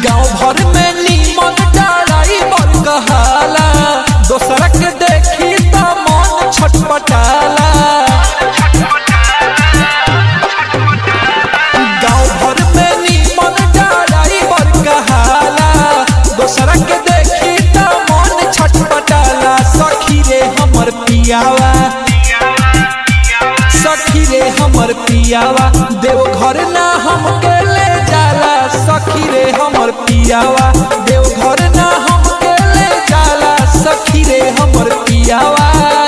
गाँव भर में नीमन डाराई बर कहाला दोसरा के देखी त मन छटपटाला गाँव भर में नीमन डाराई बर कहाला दोसरा के देखी त मन छटपटाला सखी रे हमर पियावा सखी रे हमर पियावा देव घर ना हमके ले जाला सखी रे हमर पियावा देव घर ना हमके ले जाला सखी रे हमर पियावा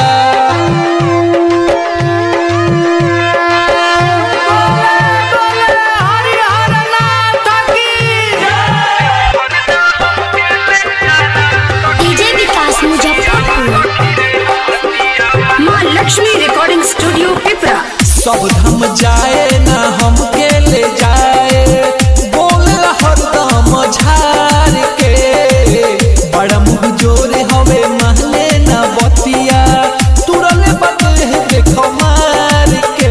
डीजे विकास मुजफ्फरपुर माँ लक्ष्मी रिकॉर्डिंग स्टूडियो पिपरा सब धम जाए ना हमके ले जाए बोल हरदम झार के बड़ा मुँह जोरे हवे महले ना बतिया तुरले बदले देखो मार के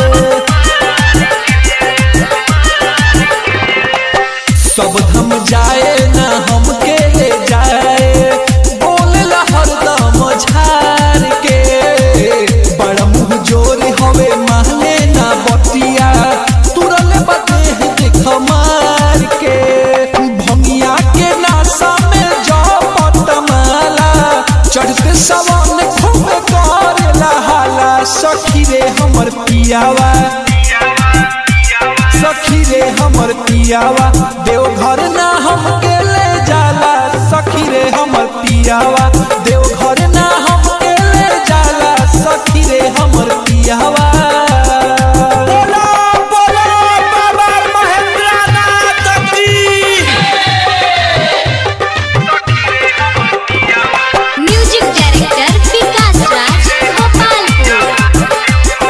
सब धम जाए ना हमके ले जाए बोलेला हरदम झार के बड़ा मुँह जोर हवे महले ना बतिया तुरले बदे देख मार के भंगिया के नासा में जाओ पटमाला चढ़ते सवन खूब करेला हाला सखी रे हमर पियावा सखी रे हमर पियावा देव घर ना हमके ले जाला सखी रे हमर पियावा देव घर ना हमके ले जाला सखी रे हमर पियावा बोला बोला बाबा महेंद्रनाथ की म्यूजिक डायरेक्टर विकास राज गोपालपुर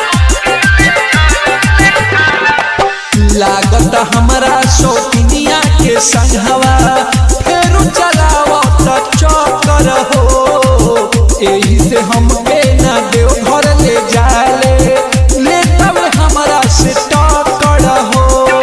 लागत हमरा शौकिनिया के संघवा फेरू चलावत चक्कर हो एही से हमके ना देव घर ले जाले ले तब हमरा से टक्कर हो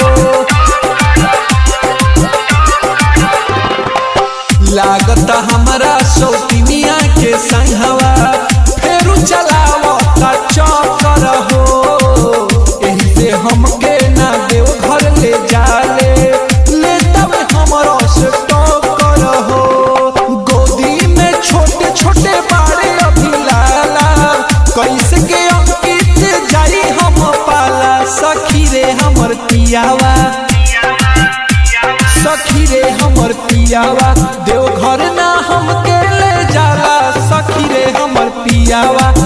लागत हमरा शौकिनिया के संघवा फेरू चलावत चक्कर हो एही से हमके ना देव घर ले जाले ले तब हमरो से टक्कर हो गोदी में छोटे छोटे बाड़े अभी लाला कैसे के अंकित जाई हम पाला सखी रे हमर पियावा सखी रे हमर पियावा देव घर ना हमके ले जाला सखी रे हमर पियावा